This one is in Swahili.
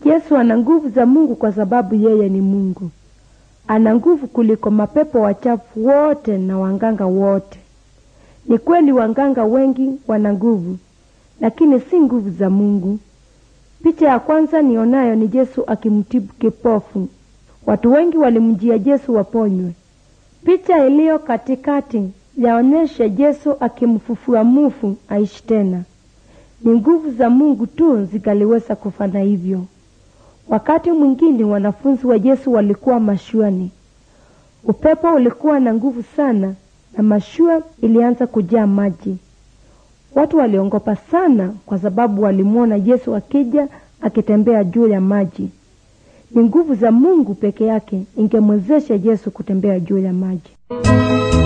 Yesu ana nguvu za Mungu kwa sababu yeye ni Mungu. Ana nguvu kuliko mapepo wachafu wote na wanganga wote. Ni kweli wanganga wengi wana nguvu, lakini si nguvu za Mungu. Picha ya kwanza nionayo ni Yesu akimtibu kipofu. Watu wengi walimjia Yesu waponywe. Picha iliyo katikati yaonyesha Yesu akimfufua mufu aishi tena. Ni nguvu za Mungu tu zikaliweza kufanya hivyo. Wakati mwingine wanafunzi wa Yesu walikuwa mashuani. Upepo ulikuwa na nguvu sana na mashua ilianza kujaa maji. Watu waliongopa sana kwa sababu walimwona Yesu akija akitembea juu ya maji. Ni nguvu za Mungu peke yake ingemwezesha Yesu kutembea juu ya maji.